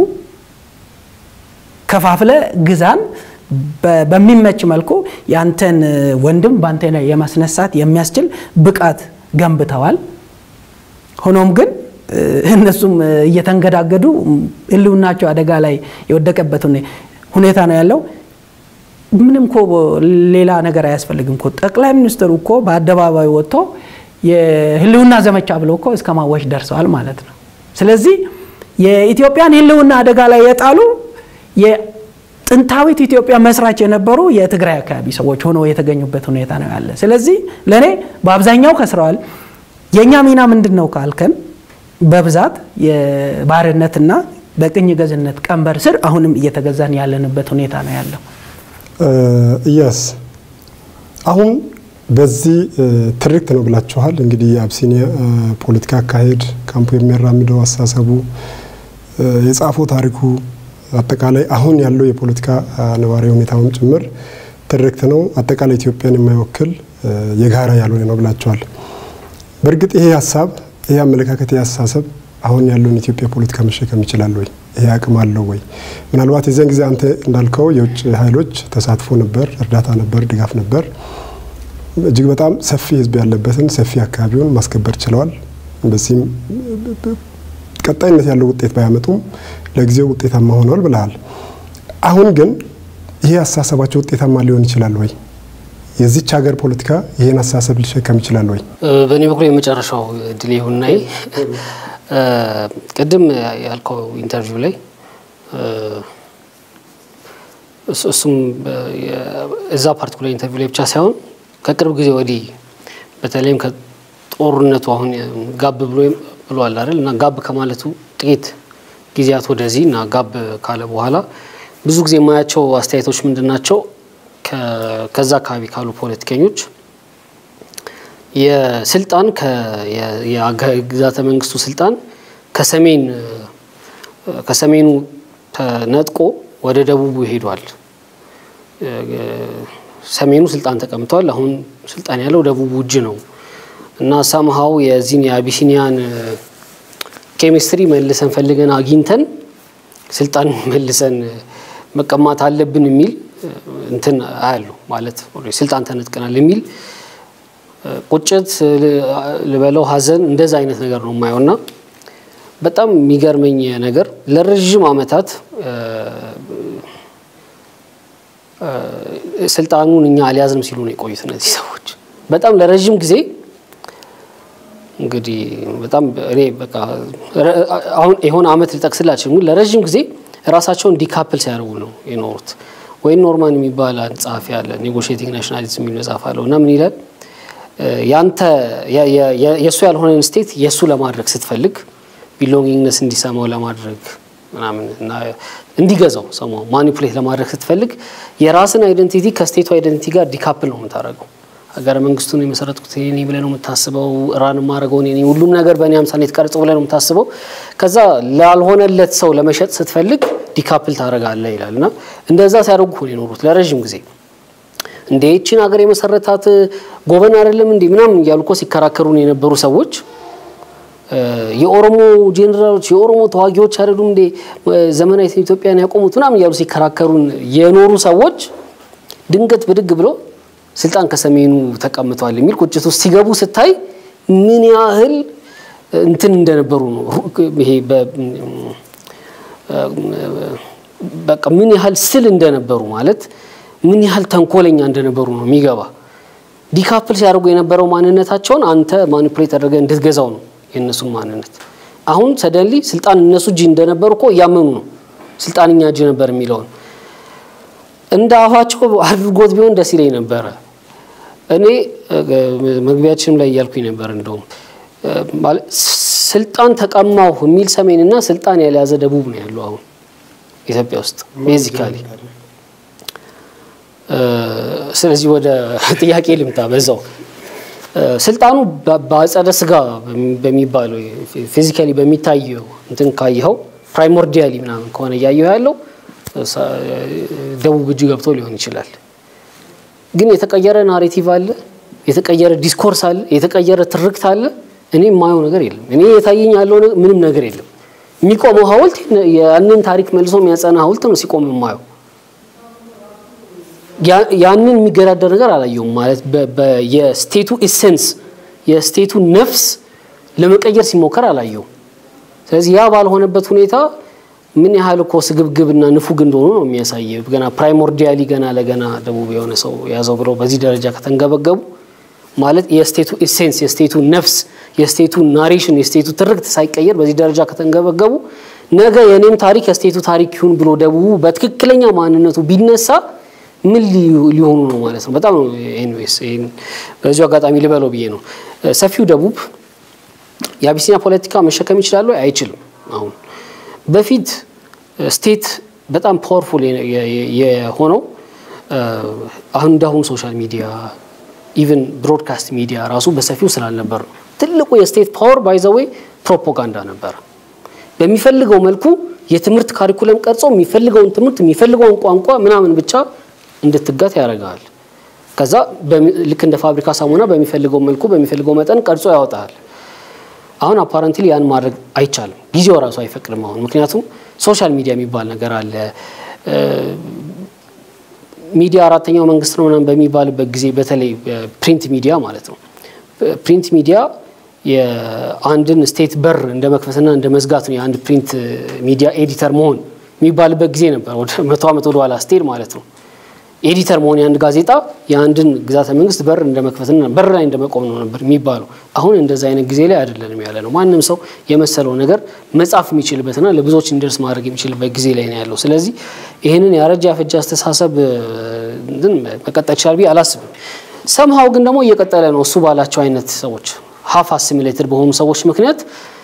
ከፋፍለ ግዛን በሚመች መልኩ ያንተን ወንድም በአንተ ላይ የማስነሳት የሚያስችል ብቃት ገንብተዋል። ሆኖም ግን እነሱም እየተንገዳገዱ ህልውናቸው አደጋ ላይ የወደቀበት ሁኔታ ነው ያለው። ምንም እኮ ሌላ ነገር አያስፈልግም እኮ ጠቅላይ ሚኒስትሩ እኮ በአደባባይ ወጥቶ የህልውና ዘመቻ ብለው እኮ እስከ ማወጅ ደርሰዋል ማለት ነው። ስለዚህ የኢትዮጵያን ህልውና አደጋ ላይ የጣሉ የጥንታዊት ኢትዮጵያ መስራች የነበሩ የትግራይ አካባቢ ሰዎች ሆነው የተገኙበት ሁኔታ ነው ያለ። ስለዚህ ለእኔ በአብዛኛው ከስረዋል። የእኛ ሚና ምንድን ነው ካልከን በብዛት የባርነትና በቅኝ ገዝነት ቀንበር ስር አሁንም እየተገዛን ያለንበት ሁኔታ ነው ያለው። እያስ አሁን በዚህ ትርክት ነው ብላችኋል። እንግዲህ የአብሲኒያ ፖለቲካ አካሄድ ካምፑ የሚያራምደው አስተሳሰቡ፣ የጻፈው ታሪኩ፣ አጠቃላይ አሁን ያለው የፖለቲካ ነባራዊ ሁኔታውም ጭምር ትርክት ነው። አጠቃላይ ኢትዮጵያን የማይወክል የጋራ ያልሆነ ነው ብላችኋል። በእርግጥ ይሄ ሀሳብ ይሄ አመለካከት ይሄ አስተሳሰብ አሁን ያለውን ኢትዮጵያ ፖለቲካ መሸከም ይችላል ወይ? ይሄ አቅም አለው ወይ? ምናልባት የዚያን ጊዜ አንተ እንዳልከው የውጭ ኃይሎች ተሳትፎ ነበር፣ እርዳታ ነበር፣ ድጋፍ ነበር። እጅግ በጣም ሰፊ ሕዝብ ያለበትን ሰፊ አካባቢውን ማስከበር ችለዋል። በዚህም ቀጣይነት ያለው ውጤት ባያመጡም ለጊዜው ውጤታማ ሆነዋል ብለሃል። አሁን ግን ይሄ አስተሳሰባቸው ውጤታማ ሊሆን ይችላል ወይ? የዚች ሀገር ፖለቲካ ይህን አስተሳሰብ ሊሸከም ይችላል ወይ? በእኔ በኩል የመጨረሻው እድል ይሁንናይ ቅድም ያልከው ኢንተርቪው ላይ እሱም እዛ ፓርቲኩላር ኢንተርቪው ላይ ብቻ ሳይሆን ከቅርብ ጊዜ ወዲህ በተለይም ከጦርነቱ አሁን ጋብ ብሎ ብሏል አይደል እና ጋብ ከማለቱ ጥቂት ጊዜያት ወደዚህ እና ጋብ ካለ በኋላ ብዙ ጊዜ የማያቸው አስተያየቶች ምንድን ናቸው? ከዛ አካባቢ ካሉ ፖለቲከኞች የስልጣን የግዛተ መንግስቱ ስልጣን ከሰሜን ከሰሜኑ ተነጥቆ ወደ ደቡቡ ሄዷል። ሰሜኑ ስልጣን ተቀምጧል። አሁን ስልጣን ያለው ደቡቡ እጅ ነው እና ሳምሃው የዚህን የአቢሲኒያን ኬሚስትሪ መልሰን ፈልገን አግኝተን ስልጣን መልሰን መቀማት አለብን የሚል እንትን አያለሁ ማለት ስልጣን ተነጥቀናል የሚል ቁጭት ልበለው ሐዘን እንደዛ አይነት ነገር ነው የማየው እና በጣም የሚገርመኝ ነገር ለረዥም ዓመታት ስልጣኑን እኛ አልያዝንም ሲሉ ነው የቆዩት እነዚህ ሰዎች በጣም ለረዥም ጊዜ እንግዲህ በጣም እኔ በቃ አሁን የሆነ አመት ልጠቅስላችሁ ግን ለረዥም ጊዜ ራሳቸውን ዲካፕል ሲያደርጉ ነው የኖሩት። ወይም ኖርማን የሚባል አንድ ጸሐፊ አለ ኔጎሽቲንግ ናሽናሊዝም የሚል መጽሐፍ አለው እና ምን ይላል ያንተ የእሱ ያልሆነን ስቴት የእሱ ለማድረግ ስትፈልግ ቢሎንጊንግነስ እንዲሰማው ለማድረግ ምናምን እና እንዲገዛው ሰማው ማኒፑሌት ለማድረግ ስትፈልግ የራስን አይደንቲቲ ከስቴቱ አይደንቲቲ ጋር ዲካፕል ነው የምታደርገው። ሀገረ መንግስቱን የመሰረትኩት እኔ ብለህ ነው የምታስበው። ራን የማደርገው እኔ ሁሉም ነገር በእኔ አምሳል የተቀረጸው ብለህ ነው የምታስበው። ከዛ ላልሆነለት ሰው ለመሸጥ ስትፈልግ ዲካፕል ታደርጋለህ ይላል እና እንደዛ ሲያደርጉ ነው የኖሩት ለረዥም ጊዜ። እንደ ይቺን ሀገር የመሰረታት ጎበን አይደለም እንዲህ ምናምን እያሉ እኮ ሲከራከሩን የነበሩ ሰዎች የኦሮሞ ጄኔራሎች የኦሮሞ ተዋጊዎች አይደሉም እንዴ ዘመናዊት ኢትዮጵያን ያቆሙት ምናምን እያሉ ሲከራከሩን የኖሩ ሰዎች ድንገት ብድግ ብሎ ስልጣን ከሰሜኑ ተቀምጠዋል የሚል ቁጭት ውስጥ ሲገቡ ስታይ ምን ያህል እንትን እንደነበሩ ነው። ይሄ በቃ ምን ያህል ስል እንደነበሩ ማለት ምን ያህል ተንኮለኛ እንደነበሩ ነው የሚገባ። ዲካፕል ሲያደርጉ የነበረው ማንነታቸውን አንተ ማኒፑሌት አድርገህ እንድትገዛው ነው የእነሱን ማንነት። አሁን ሰደንሊ ስልጣን እነሱ እጅ እንደነበሩ እኮ እያመኑ ነው ስልጣን እኛ እጅ ነበር የሚለውን እንደ አፋቸው አድርጎት ቢሆን ደስ ይለኝ ነበረ። እኔ መግቢያችንም ላይ እያልኩኝ ነበር እንደውም ስልጣን ተቀማሁ የሚል ሰሜንና ስልጣን ያልያዘ ደቡብ ነው ያለው አሁን ኢትዮጵያ ውስጥ ቤዚካሊ። ስለዚህ ወደ ጥያቄ ልምጣ በዛው ስልጣኑ በአጸደ ስጋ በሚባለው ፊዚካሊ በሚታየው እንትን ካየኸው ፕራይሞርዲያሊ ምናምን ከሆነ እያየው ያለው ደቡብ እጅ ገብቶ ሊሆን ይችላል። ግን የተቀየረ ናሬቲቭ አለ፣ የተቀየረ ዲስኮርስ አለ፣ የተቀየረ ትርክት አለ። እኔ የማየው ነገር የለም። እኔ የታየኝ ያለው ምንም ነገር የለም። የሚቆመው ሐውልት ያንን ታሪክ መልሶ የሚያጸና ሐውልት ነው ሲቆም የማየው። ያንን የሚገዳደር ነገር አላየውም። ማለት የስቴቱ ኢሴንስ የስቴቱ ነፍስ ለመቀየር ሲሞከር አላየውም። ስለዚህ ያ ባልሆነበት ሁኔታ ምን ያህል እኮ ስግብግብና ንፉግ እንደሆኑ ነው የሚያሳየ። ገና ፕራይሞርዲያሊ ገና ለገና ደቡብ የሆነ ሰው ያዘው ብለው በዚህ ደረጃ ከተንገበገቡ ማለት የስቴቱ ኢሴንስ የስቴቱ ነፍስ የስቴቱ ናሬሽን የስቴቱ ትርክት ሳይቀየር በዚህ ደረጃ ከተንገበገቡ ነገ የኔም ታሪክ የስቴቱ ታሪክ ይሁን ብሎ ደቡቡ በትክክለኛ ማንነቱ ቢነሳ ምን ሊሆኑ ነው ማለት ነው። በጣም ነው ኤኒዌይስ በዚሁ አጋጣሚ ልበለው ብዬ ነው። ሰፊው ደቡብ የአቢሲኒያ ፖለቲካ መሸከም ይችላሉ? አይችልም። አሁን በፊት ስቴት በጣም ፓወርፉል የሆነው አሁን እንዳሁኑ ሶሻል ሚዲያ ኢቨን ብሮድካስት ሚዲያ ራሱ በሰፊው ስላልነበር ነው። ትልቁ የስቴት ፓወር ባይዘዌይ ፕሮፓጋንዳ ነበረ። በሚፈልገው መልኩ የትምህርት ካሪኩለም ቀርጾ የሚፈልገውን ትምህርት የሚፈልገውን ቋንቋ ምናምን ብቻ እንድትጋት ያደርጋል። ከዛ ልክ እንደ ፋብሪካ ሳሙና በሚፈልገው መልኩ በሚፈልገው መጠን ቀርጾ ያወጣል። አሁን አፓረንትሊ ያን ማድረግ አይቻልም። ጊዜው ራሱ አይፈቅድም አሁን ምክንያቱም ሶሻል ሚዲያ የሚባል ነገር አለ። ሚዲያ አራተኛው መንግስት ነው ምናምን በሚባልበት ጊዜ በተለይ ፕሪንት ሚዲያ ማለት ነው። ፕሪንት ሚዲያ የአንድን ስቴት በር እንደ መክፈትና እንደ መዝጋት ነው የአንድ ፕሪንት ሚዲያ ኤዲተር መሆን የሚባልበት ጊዜ ነበር፣ ወደ መቶ ዓመት ወደ ኋላ ስትሄድ ማለት ነው። ኤዲተር መሆን የአንድ ጋዜጣ የአንድን ግዛተ መንግስት በር እንደ መክፈትና በር ላይ እንደ መቆም ነው ነበር የሚባለው። አሁን እንደዛ አይነት ጊዜ ላይ አይደለንም ያለ ነው። ማንም ሰው የመሰለው ነገር መጻፍ የሚችልበትና ለብዙዎች እንዲደርስ ማድረግ የሚችልበት ጊዜ ላይ ነው ያለው። ስለዚህ ይህንን ያረጀ ያፈጀ አስተሳሰብ እንትን መቀጠል ይችላል ብዬ አላስብም። ሰምሃው ግን ደግሞ እየቀጠለ ነው። እሱ ባላቸው አይነት ሰዎች ሀፍ አሲሚሌትድ በሆኑ ሰዎች ምክንያት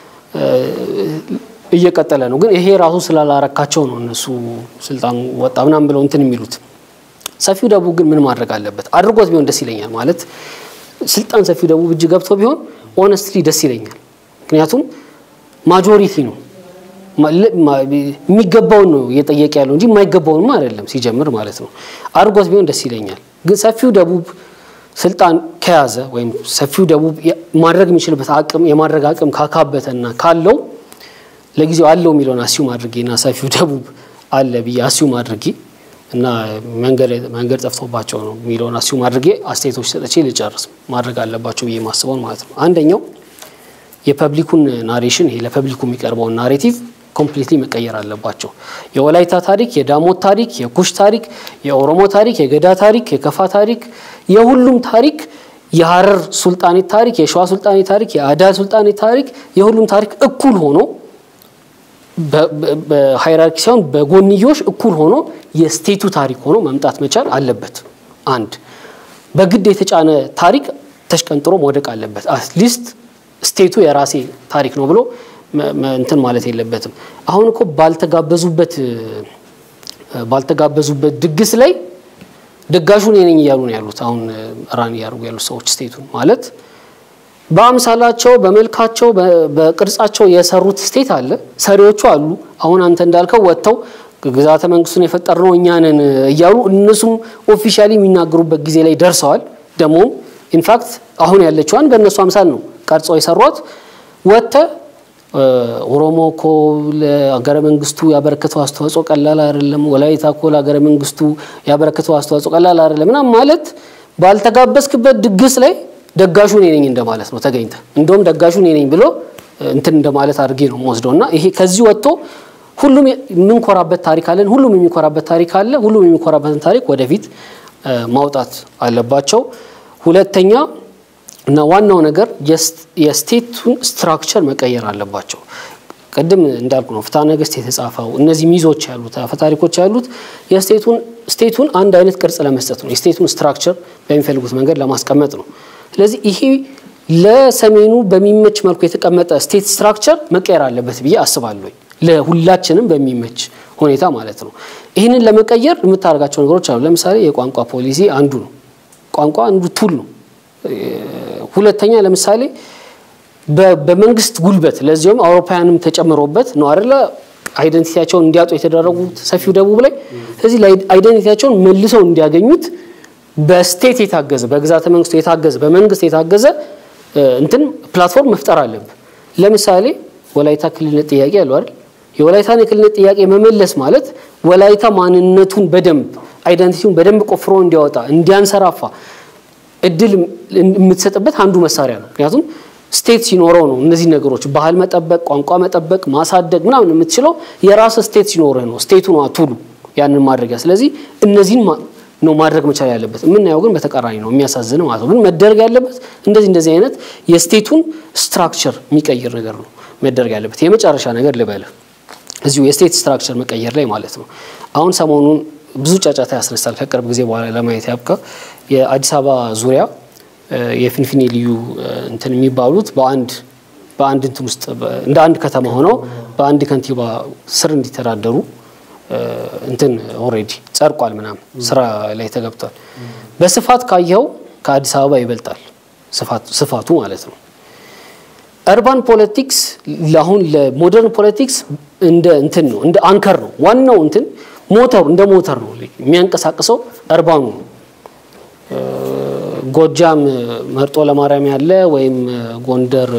እየቀጠለ ነው። ግን ይሄ ራሱ ስላላረካቸው ነው እነሱ ስልጣን ወጣ ምናምን ብለው እንትን የሚሉት። ሰፊው ደቡብ ግን ምን ማድረግ አለበት? አድርጎት ቢሆን ደስ ይለኛል። ማለት ስልጣን ሰፊው ደቡብ እጅ ገብቶ ቢሆን ኦነስትሊ ደስ ይለኛል። ምክንያቱም ማጆሪቲ ነው የሚገባውን ነው እየጠየቀ ያለው እንጂ የማይገባውንም አይደለም ሲጀምር ማለት ነው። አድርጎት ቢሆን ደስ ይለኛል። ግን ሰፊው ደቡብ ስልጣን ከያዘ ወይም ሰፊው ደቡብ ማድረግ የሚችልበት አቅም የማድረግ አቅም ካካበተና ካለው ለጊዜው አለው የሚለውን አስዩም አድርጌና ሰፊው ደቡብ አለ ብዬ አስዩም አድርጌ እና መንገድ ጠፍቶባቸው ነው የሚለውን አስዩም አድርጌ አስተያየቶች ሰጥቼ ልጨርስ ማድረግ አለባቸው ብዬ ማስበውን ማለት ነው። አንደኛው የፐብሊኩን ናሬሽን ይሄ ለፐብሊኩ የሚቀርበውን ናሬቲቭ ኮምፕሊትሊ መቀየር አለባቸው። የወላይታ ታሪክ፣ የዳሞት ታሪክ፣ የኩሽ ታሪክ፣ የኦሮሞ ታሪክ፣ የገዳ ታሪክ፣ የከፋ ታሪክ፣ የሁሉም ታሪክ፣ የሀረር ሱልጣኔት ታሪክ፣ የሸዋ ሱልጣኔት ታሪክ፣ የአዳ ሱልጣኔት ታሪክ፣ የሁሉም ታሪክ እኩል ሆኖ በሃይራርኪ ሳይሆን በጎንዮሽ እኩል ሆኖ የስቴቱ ታሪክ ሆኖ መምጣት መቻል አለበት። አንድ በግድ የተጫነ ታሪክ ተሽቀንጥሮ መውደቅ አለበት። አትሊስት ስቴቱ የራሴ ታሪክ ነው ብሎ እንትን ማለት የለበትም። አሁን እኮ ባልተጋበዙበት ባልተጋበዙበት ድግስ ላይ ደጋሹን እኔ ነኝ እያሉ ነው ያሉት። አሁን ራን እያደረጉ ያሉት ሰዎች ስቴቱን ማለት በአምሳላቸው በመልካቸው በቅርጻቸው የሰሩት ስቴት አለ፣ ሰሪዎቹ አሉ። አሁን አንተ እንዳልከው ወጥተው ግዛተ መንግስቱን የፈጠርነው እኛ ነን እያሉ እነሱም ኦፊሻሊ የሚናገሩበት ጊዜ ላይ ደርሰዋል። ደግሞም ኢንፋክት አሁን ያለችዋን በእነሱ አምሳል ነው ቀርጸው የሰሯት። ወጥተ ኦሮሞ እኮ ለሀገረ መንግስቱ ያበረከተው አስተዋጽኦ ቀላል አይደለም፣ ወላይታ እኮ ለሀገረ መንግስቱ ያበረከተው አስተዋጽኦ ቀላል አይደለም ምናምን ማለት ባልተጋበዝክበት ድግስ ላይ ደጋሹ እኔ ነኝ እንደማለት ነው። ተገኝተ እንደውም ደጋሹ እኔ ነኝ ብሎ እንትን እንደማለት አድርጌ ነው የምወስደው እና ይሄ ከዚህ ወጥቶ ሁሉም የምንኮራበት ታሪክ አለን፣ ሁሉም የሚኮራበት ታሪክ አለ። ሁሉም የሚኮራበትን ታሪክ ወደፊት ማውጣት አለባቸው። ሁለተኛ እና ዋናው ነገር የስቴቱን ስትራክቸር መቀየር አለባቸው። ቅድም እንዳልኩ ነው ፍትሐ ነገሥት የተጻፈው እነዚህ ሚዞች ያሉት አፈታሪኮች ያሉት የስቴቱን ስቴቱን አንድ አይነት ቅርጽ ለመስጠት ነው። የስቴቱን ስትራክቸር በሚፈልጉት መንገድ ለማስቀመጥ ነው። ስለዚህ ይሄ ለሰሜኑ በሚመች መልኩ የተቀመጠ ስቴት ስትራክቸር መቀየር አለበት ብዬ አስባለሁ። ለሁላችንም በሚመች ሁኔታ ማለት ነው። ይህንን ለመቀየር የምታደርጋቸው ነገሮች አሉ። ለምሳሌ የቋንቋ ፖሊሲ አንዱ ነው። ቋንቋ አንዱ ቱል ነው። ሁለተኛ ለምሳሌ በመንግስት ጉልበት ለዚሁም አውሮፓውያንም ተጨምሮበት ነው አይደለ አይደንቲቲያቸውን እንዲያጡ የተደረጉት ሰፊው ደቡብ ላይ። ስለዚህ አይደንቲቲያቸውን መልሰው እንዲያገኙት በስቴት የታገዘ በግዛተ መንግስቱ የታገዘ በመንግስት የታገዘ እንትን ፕላትፎርም መፍጠር አለብን። ለምሳሌ ወላይታ ክልልነት ጥያቄ ያለው አይደል? የወላይታን የክልልነት ጥያቄ መመለስ ማለት ወላይታ ማንነቱን በደንብ አይደንቲቲውን በደንብ ቆፍሮ እንዲያወጣ እንዲያንሰራፋ እድል የምትሰጥበት አንዱ መሳሪያ ነው። ምክንያቱም ስቴት ሲኖረው ነው እነዚህ ነገሮች ባህል መጠበቅ፣ ቋንቋ መጠበቅ፣ ማሳደግ ምናምን የምትችለው የራስ ስቴት ሲኖርህ ነው። ስቴቱ ነው አቱሉ ያንን ማድረጊያ። ስለዚህ እነዚህን ነው ማድረግ መቻል ያለበት። የምናየው ግን በተቃራኒ ነው፣ የሚያሳዝን ማለት ነው። ግን መደረግ ያለበት እንደዚህ እንደዚህ አይነት የስቴቱን ስትራክቸር የሚቀይር ነገር ነው መደረግ ያለበት። የመጨረሻ ነገር ልበልህ እዚሁ የስቴት ስትራክቸር መቀየር ላይ ማለት ነው። አሁን ሰሞኑን ብዙ ጫጫታ ያስነሳል። ከቅርብ ጊዜ በኋላ ለማየት ያብቃ የአዲስ አበባ ዙሪያ የፊንፊኔ ልዩ እንትን የሚባሉት በአንድ በአንድ እንትን ውስጥ እንደ አንድ ከተማ ሆነው በአንድ ከንቲባ ስር እንዲተዳደሩ እንትን ኦልሬዲ ጸድቋል፣ ምናምን ስራ ላይ ተገብቷል። በስፋት ካየኸው ከአዲስ አበባ ይበልጣል ስፋቱ ማለት ነው። እርባን ፖለቲክስ አሁን ለሞደርን ፖለቲክስ እንደ እንትን ነው እንደ አንከር ነው ዋናው እንትን ሞተሩ እንደ ሞተር ነው የሚያንቀሳቅሰው እርባኑ ነው። ጎጃም መርጦ ለማርያም ያለ ወይም ጎንደር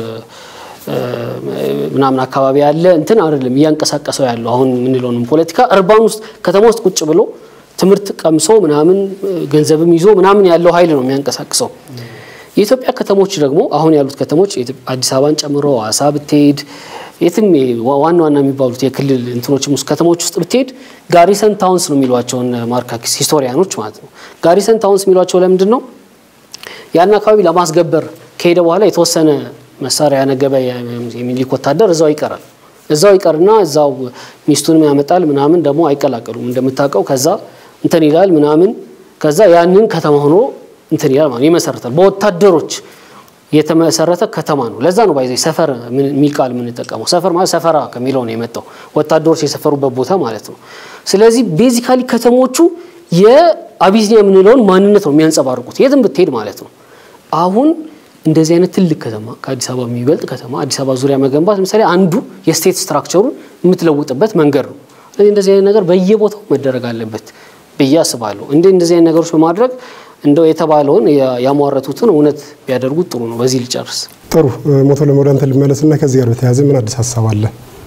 ምናምን አካባቢ ያለ እንትን አይደለም እያንቀሳቀሰው ያለው አሁን የምንለውንም ፖለቲካ እርባን ውስጥ ከተማ ውስጥ ቁጭ ብሎ ትምህርት ቀምሶ ምናምን ገንዘብም ይዞ ምናምን ያለው ኃይል ነው የሚያንቀሳቅሰው። የኢትዮጵያ ከተሞች ደግሞ አሁን ያሉት ከተሞች አዲስ አበባን ጨምሮ ሐዋሳ ብትሄድ የትም ዋና ዋና የሚባሉት የክልል እንትኖችም ውስጥ ከተሞች ውስጥ ብትሄድ ጋሪሰን ታውንስ ነው የሚሏቸውን ማርካኪስ ሂስቶሪያኖች ማለት ነው። ጋሪሰን ታውንስ የሚሏቸው ለምንድን ነው? ያን አካባቢ ለማስገበር ከሄደ በኋላ የተወሰነ መሳሪያ ያነገበ የሚኒሊክ ወታደር እዛው ይቀራል። እዛው ይቀርና እዛው ሚስቱንም ያመጣል ምናምን ደግሞ አይቀላቀሉም እንደምታውቀው። ከዛ እንትን ይላል ምናምን ከዛ ያንን ከተማ ሆኖ እንትን ይላል ማለት ይመሰረታል። በወታደሮች የተመሰረተ ከተማ ነው። ለዛ ነው ባይዘ ሰፈር የሚል ቃል የምንጠቀመው። ሰፈር ማለት ሰፈራ ከሚለው ነው የመጣው ወታደሮች የሰፈሩበት ቦታ ማለት ነው። ስለዚህ ቤዚካሊ ከተሞቹ የአቢሲኒያ የምንለውን ማንነት ነው የሚያንጸባርቁት የትም ብትሄድ ማለት ነው። አሁን እንደዚህ አይነት ትልቅ ከተማ ከአዲስ አበባ የሚበልጥ ከተማ አዲስ አበባ ዙሪያ መገንባት ለምሳሌ አንዱ የስቴት ስትራክቸሩን የምትለውጥበት መንገድ ነው። ስለዚህ እንደዚህ አይነት ነገር በየቦታው መደረግ አለበት ብዬ አስባለሁ። እንደ እንደዚህ አይነት ነገሮች በማድረግ እንደው የተባለውን ያሟረቱትን እውነት ቢያደርጉት ጥሩ ነው። በዚህ ልጨርስ። ጥሩ ሞቶ ለሞደ አንተ ልመለስና ከዚህ ጋር በተያያዘ ምን አዲስ ሀሳብ አለ?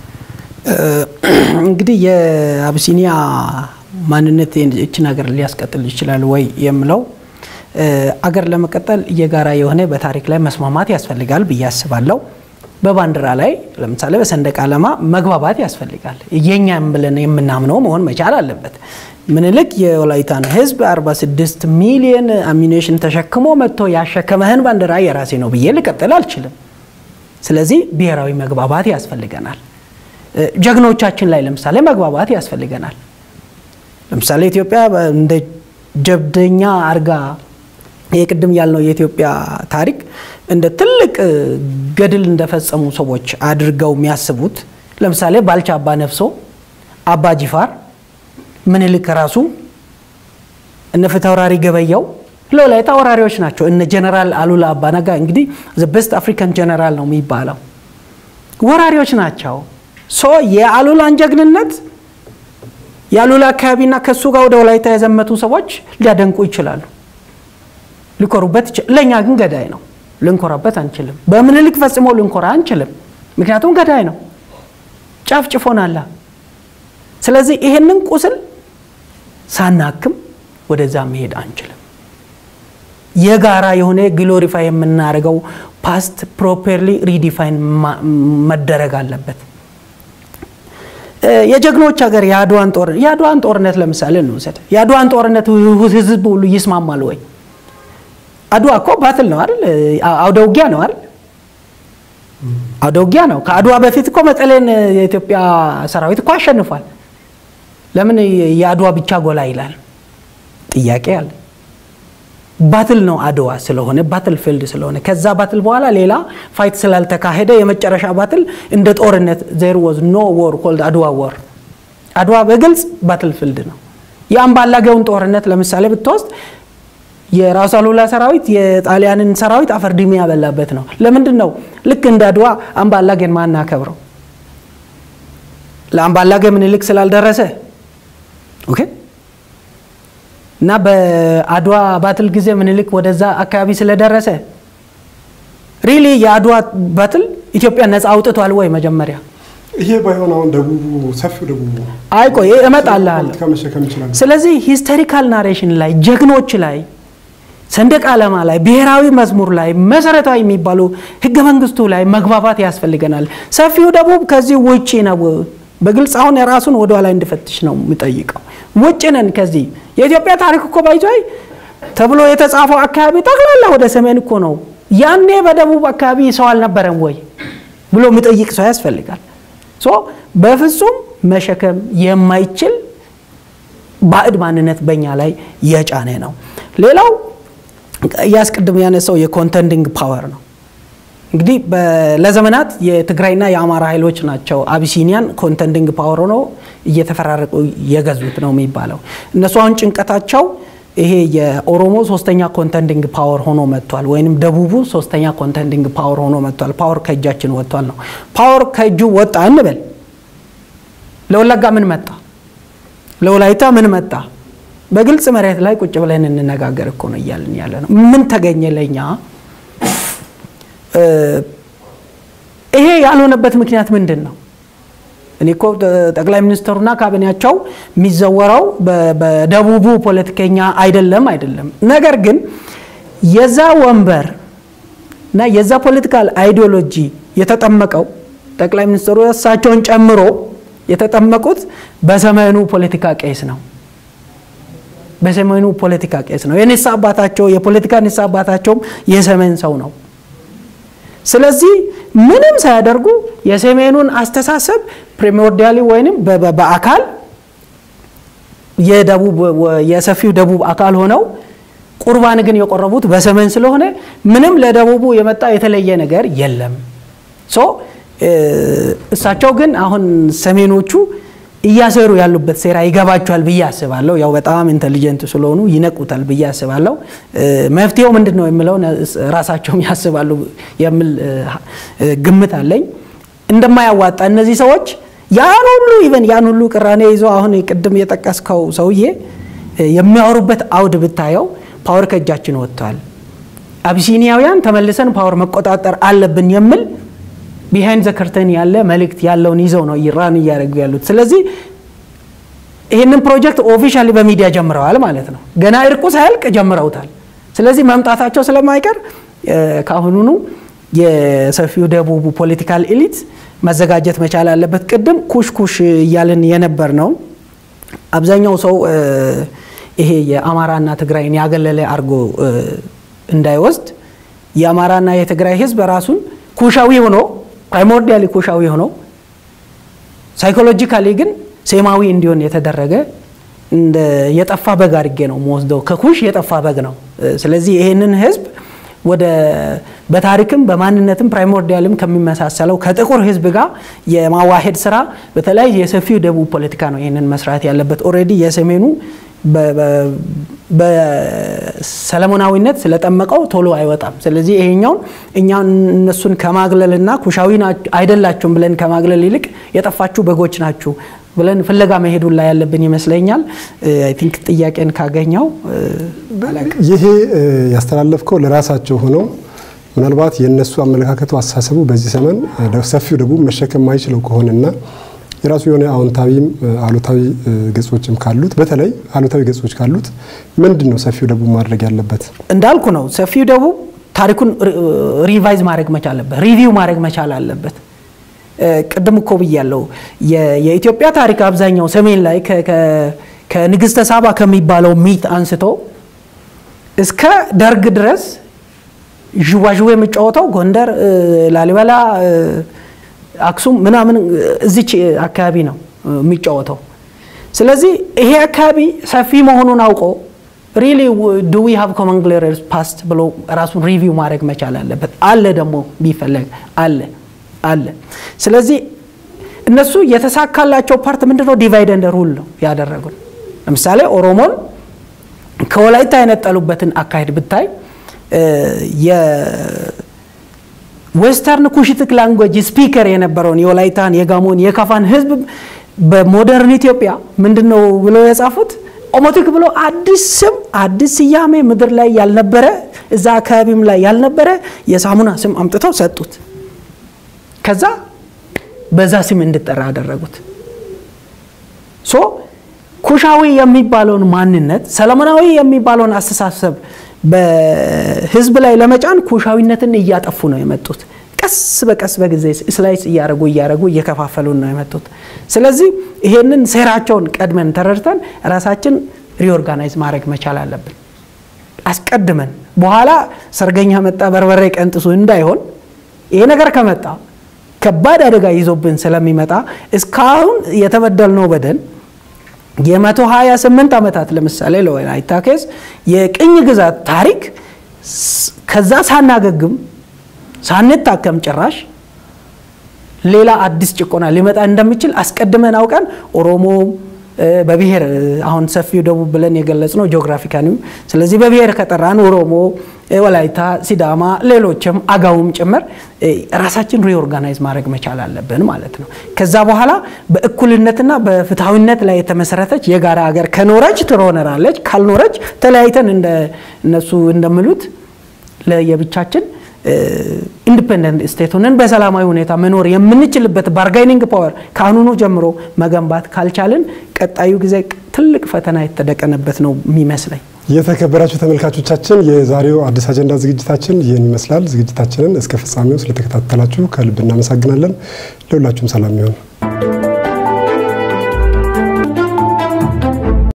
እንግዲህ የአብሲኒያ ማንነት ይችን ሀገር ሊያስቀጥል ይችላል ወይ የምለው አገር ለመቀጠል የጋራ የሆነ በታሪክ ላይ መስማማት ያስፈልጋል ብዬ አስባለሁ። በባንዲራ ላይ ለምሳሌ በሰንደቅ ዓላማ መግባባት ያስፈልጋል። የኛም ብለን የምናምነው መሆን መቻል አለበት። ምኒልክ የወላይታን ሕዝብ 46 ሚሊዮን አሚኔሽን ተሸክሞ መጥቶ ያሸከመህን ባንዲራ የራሴ ነው ብዬ ልቀጥል አልችልም። ስለዚህ ብሔራዊ መግባባት ያስፈልገናል። ጀግኖቻችን ላይ ለምሳሌ መግባባት ያስፈልገናል። ለምሳሌ ኢትዮጵያ እንደ ጀብደኛ አርጋ የቅድም ያልነው የኢትዮጵያ ታሪክ እንደ ትልቅ ገድል እንደፈጸሙ ሰዎች አድርገው የሚያስቡት ለምሳሌ ባልቻ አባ ነፍሶ፣ አባ ጂፋር፣ ምኒልክ ራሱ እነ ፊታውራሪ ገበያው ለወላይታ ወራሪዎች ናቸው። እነ ጀነራል አሉላ አባ ነጋ እንግዲህ ቤስት አፍሪካን ጀነራል ነው የሚባለው ወራሪዎች ናቸው። ሶ የአሉላን ጀግንነት የአሉላ አካባቢና ከሱ ጋር ወደ ወላይታ የዘመቱ ሰዎች ሊያደንቁ ይችላሉ፣ ሊኮሩበት ለእኛ ግን ገዳይ ነው። ልንኮራበት አንችልም። በምኒልክ ፈጽሞ ልንኮራ አንችልም። ምክንያቱም ገዳይ ነው፣ ጨፍጭፎናል። ስለዚህ ይሄንን ቁስል ሳናክም ወደዛ መሄድ አንችልም። የጋራ የሆነ ግሎሪፋይ የምናደርገው ፓስት ፕሮፐርሊ ሪዲፋይን መደረግ አለበት። የጀግኖች ሀገር የአድዋን ጦርነት የአድዋን ጦርነት ለምሳሌ እንውሰድ። የአድዋን ጦርነት ህዝብ ሁሉ ይስማማል ወይ? አድዋ እኮ ባትል ነው አይደል? አውደ ውጊያ ነው አይደል? አውደ ውጊያ ነው። ከአድዋ በፊት እኮ መቀሌን የኢትዮጵያ ሰራዊት እኮ አሸንፏል። ለምን የአድዋ ብቻ ጎላ ይላል? ጥያቄ አለ። ባትል ነው አድዋ ስለሆነ ባትል ፊልድ ስለሆነ ከዛ ባትል በኋላ ሌላ ፋይት ስላልተካሄደ የመጨረሻ ባትል እንደ ጦርነት ዜር ወዝ ኖ ወር ኮልድ አድዋ ወር። አድዋ በግልጽ ባትል ፊልድ ነው። የአምባላጌውን ጦርነት ለምሳሌ ብትወስድ የራሱ አሉላ ሰራዊት የጣሊያንን ሰራዊት አፈርድሜ ያበላበት ነው። ለምንድን ነው ልክ እንደ አድዋ አምባላጌን ማናከብረው? ለአምባላጌ ምኒልክ ስላልደረሰ ኦኬ እና በአድዋ ባትል ጊዜ ምኒልክ ወደዛ አካባቢ ስለደረሰ ሪሊ የአድዋ ባትል ኢትዮጵያ ነፃ አውጥቷል ወይ? መጀመሪያ ይሄ ባይሆን አሁን ደቡቡ ሰፊው ደቡቡ አይ ቆይ እመጣልሃለሁ። ፖለቲካ መሸከም ይችላል። ስለዚህ ሂስቶሪካል ናሬሽን ላይ ጀግኖች ላይ ሰንደቅ ዓላማ ላይ ብሔራዊ መዝሙር ላይ መሰረታዊ የሚባሉ ህገ መንግስቱ ላይ መግባባት ያስፈልገናል። ሰፊው ደቡብ ከዚህ ውጭ ነው። በግልጽ አሁን የራሱን ወደኋላ እንዲፈትሽ ነው የሚጠይቀው። ውጭ ነን ከዚህ የኢትዮጵያ ታሪክ እኮ ባይቷይ ተብሎ የተጻፈው አካባቢ ጠቅላላ ወደ ሰሜን እኮ ነው። ያኔ በደቡብ አካባቢ ሰው አልነበረም ወይ ብሎ የሚጠይቅ ሰው ያስፈልጋል። ሶ በፍጹም መሸከም የማይችል ባዕድ ማንነት በእኛ ላይ የጫነ ነው። ሌላው እያስቀድም ያነሳው የኮንተንዲንግ ፓወር ነው። እንግዲህ ለዘመናት የትግራይና የአማራ ኃይሎች ናቸው አቢሲኒያን ኮንተንዲንግ ፓወር ሆኖ እየተፈራረቁ የገዙት ነው የሚባለው። እነሱ አሁን ጭንቀታቸው ይሄ የኦሮሞ ሶስተኛ ኮንተንዲንግ ፓወር ሆኖ መጥቷል፣ ወይንም ደቡቡ ሶስተኛ ኮንተንዲንግ ፓወር ሆኖ መጥቷል። ፓወር ከእጃችን ወጥቷል ነው። ፓወር ከእጁ ወጣ እንበል። ለወለጋ ምን መጣ? ለወላይታ ምን መጣ? በግልጽ መሬት ላይ ቁጭ ብለን እንነጋገር እኮ ነው እያልን ያለ ነው። ምን ተገኘ ለኛ? ይሄ ያልሆነበት ምክንያት ምንድን ነው? እኔ እኮ ጠቅላይ ሚኒስትሩና ካቢኔያቸው የሚዘወረው በደቡቡ ፖለቲከኛ አይደለም አይደለም። ነገር ግን የዛ ወንበር እና የዛ ፖለቲካል አይዲዮሎጂ የተጠመቀው ጠቅላይ ሚኒስትሩ እሳቸውን ጨምሮ የተጠመቁት በሰሜኑ ፖለቲካ ቄስ ነው። በሰሜኑ ፖለቲካ ቄስ ነው። የንስሐ አባታቸው የፖለቲካ ንስሐ አባታቸውም የሰሜን ሰው ነው። ስለዚህ ምንም ሳያደርጉ የሰሜኑን አስተሳሰብ ፕሪሞርዲያሊ ወይንም በአካል የደቡብ የሰፊው ደቡብ አካል ሆነው ቁርባን ግን የቆረቡት በሰሜን ስለሆነ ምንም ለደቡቡ የመጣ የተለየ ነገር የለም። ሶ እሳቸው ግን አሁን ሰሜኖቹ እያሰሩ ያሉበት ሴራ ይገባቸዋል ብዬ አስባለሁ። ያው በጣም ኢንቴሊጀንት ስለሆኑ ይነቁታል ብዬ አስባለሁ። መፍትሄው ምንድን ነው የሚለውን ራሳቸውም ያስባሉ የሚል ግምት አለኝ። እንደማያዋጣ እነዚህ ሰዎች ያን ሁሉ ኢቨን ያን ሁሉ ቅራኔ ይዞ አሁን ቅድም የጠቀስከው ሰውዬ የሚያወሩበት አውድ ብታየው ፓወር ከእጃችን ወጥቷል፣ አቢሲኒያውያን ተመልሰን ፓወር መቆጣጠር አለብን የሚል ቢሃይንድ ዘ ከርተን ያለ መልእክት ያለውን ይዘው ነው ኢራን እያደረጉ ያሉት። ስለዚህ ይህንን ፕሮጀክት ኦፊሻሊ በሚዲያ ጀምረዋል ማለት ነው። ገና እርቁ ሳያልቅ ጀምረውታል። ስለዚህ መምጣታቸው ስለማይቀር ከአሁኑኑ የሰፊው ደቡቡ ፖለቲካል ኤሊት መዘጋጀት መቻል አለበት። ቅድም ኩሽ ኩሽ እያልን የነበር ነው። አብዛኛው ሰው ይሄ የአማራና ትግራይን ያገለለ አድርጎ እንዳይወስድ የአማራና የትግራይ ህዝብ ራሱን ኩሻዊ ሆኖ ፕራይሞርዲያሊ ኩሻዊ ሆኖ ሳይኮሎጂካሊ ግን ሴማዊ እንዲሆን የተደረገ እንደ የጠፋ በግ አድርጌ ነው መወስደው። ከኩሽ የጠፋ በግ ነው። ስለዚህ ይህንን ህዝብ ወደ በታሪክም በማንነትም ፕራይሞርዲያልም ከሚመሳሰለው ከጥቁር ህዝብ ጋር የማዋሄድ ስራ በተለይ የሰፊው ደቡብ ፖለቲካ ነው ይህንን መስራት ያለበት። ኦልሬዲ የሰሜኑ በሰለሞናዊነት ስለጠመቀው ቶሎ አይወጣም። ስለዚህ ይሄኛውን እኛ እነሱን ከማግለልና ኩሻዊ አይደላችሁም ብለን ከማግለል ይልቅ የጠፋችሁ በጎች ናችሁ ብለን ፍለጋ መሄዱን ላይ ያለብን ይመስለኛል። አይ ቲንክ ጥያቄን ካገኘው ይሄ ያስተላለፍከው ለራሳቸው ሆነው ምናልባት የእነሱ አመለካከቱ አስተሳሰቡ በዚህ ዘመን ሰፊው ደቡብ መሸከም የማይችለው ከሆነና የራሱ የሆነ አዎንታዊም አሉታዊ ገጾችም ካሉት በተለይ አሉታዊ ገጾች ካሉት ምንድን ነው ሰፊው ደቡብ ማድረግ ያለበት? እንዳልኩ ነው። ሰፊው ደቡብ ታሪኩን ሪቫይዝ ማድረግ መቻል አለበት፣ ሪቪው ማድረግ መቻል አለበት። ቅድም እኮ ብያለሁ። የኢትዮጵያ ታሪክ አብዛኛው ሰሜን ላይ ከንግስተ ሳባ ከሚባለው ሚት አንስቶ እስከ ደርግ ድረስ ዥዋዥዌ የሚጫወተው ጎንደር፣ ላሊበላ አክሱም ምናምን እዚች አካባቢ ነው የሚጫወተው። ስለዚህ ይሄ አካባቢ ሰፊ መሆኑን አውቆ ሪሊ ዱ ዊ ሃቭ ኮመን ግሎሪየስ ፓስት ብሎ ራሱን ሪቪው ማድረግ መቻል አለበት። አለ ደግሞ ቢፈለግ አለ አለ። ስለዚህ እነሱ የተሳካላቸው ፓርት ምንድነው? ዲቫይድ ኤንድ ሩል ነው ያደረጉት። ለምሳሌ ኦሮሞን ከወላይታ የነጠሉበትን አካሄድ ብታይ ዌስተርን ኩሽቲክ ላንጉጅ ስፒከር የነበረውን የወላይታን፣ የጋሞን፣ የካፋን ህዝብ በሞደርን ኢትዮጵያ ምንድን ነው ብለው የጻፉት ኦሞቲክ ብሎ አዲስ ስም አዲስ ስያሜ ምድር ላይ ያልነበረ እዛ አካባቢም ላይ ያልነበረ የሳሙና ስም አምጥተው ሰጡት። ከዛ በዛ ስም እንድጠራ አደረጉት። ሶ ኩሻዊ የሚባለውን ማንነት ሰለሞናዊ የሚባለውን አስተሳሰብ በህዝብ ላይ ለመጫን ኩሻዊነትን እያጠፉ ነው የመጡት። ቀስ በቀስ በጊዜ ስላይስ እያደረጉ እያደረጉ እየከፋፈሉን ነው የመጡት። ስለዚህ ይሄንን ሴራቸውን ቀድመን ተረድተን ራሳችን ሪኦርጋናይዝ ማድረግ መቻል አለብን። አስቀድመን በኋላ ሰርገኛ መጣ በርበሬ ቀንጥሱ እንዳይሆን ይሄ ነገር ከመጣ ከባድ አደጋ ይዞብን ስለሚመጣ እስካሁን የተበደልነው በደል የመቶ ሀያ ስምንት ዓመታት ለምሳሌ ለወላይታ ኬዝ የቅኝ ግዛት ታሪክ ከዛ ሳናገግም ሳንታከም ጭራሽ ሌላ አዲስ ጭቆና ሊመጣ እንደሚችል አስቀድመን አውቀን ኦሮሞ በብሔር አሁን ሰፊው ደቡብ ብለን የገለጽ ነው ጂኦግራፊካኒ። ስለዚህ በብሔር ከጠራን ኦሮሞ፣ ወላይታ፣ ሲዳማ፣ ሌሎችም አጋውም ጭምር ራሳችን ሪኦርጋናይዝ ማድረግ መቻል አለብን ማለት ነው። ከዛ በኋላ በእኩልነትና በፍትሐዊነት ላይ የተመሰረተች የጋራ ሀገር ከኖረች ትኖረናለች፣ ካልኖረች ተለያይተን እነሱ እንደሚሉት ለየብቻችን ኢንዲፔንደንት ስቴት ሆነን በሰላማዊ ሁኔታ መኖር የምንችልበት ባርጋይኒንግ ፓወር ከአሁኑኑ ጀምሮ መገንባት ካልቻልን ቀጣዩ ጊዜ ትልቅ ፈተና የተደቀነበት ነው የሚመስለኝ። የተከበራችሁ ተመልካቾቻችን የዛሬው አዲስ አጀንዳ ዝግጅታችን ይህን ይመስላል። ዝግጅታችንን እስከ ፍጻሜው ስለተከታተላችሁ ከልብ እናመሰግናለን። ለሁላችሁም ሰላም ይሆን።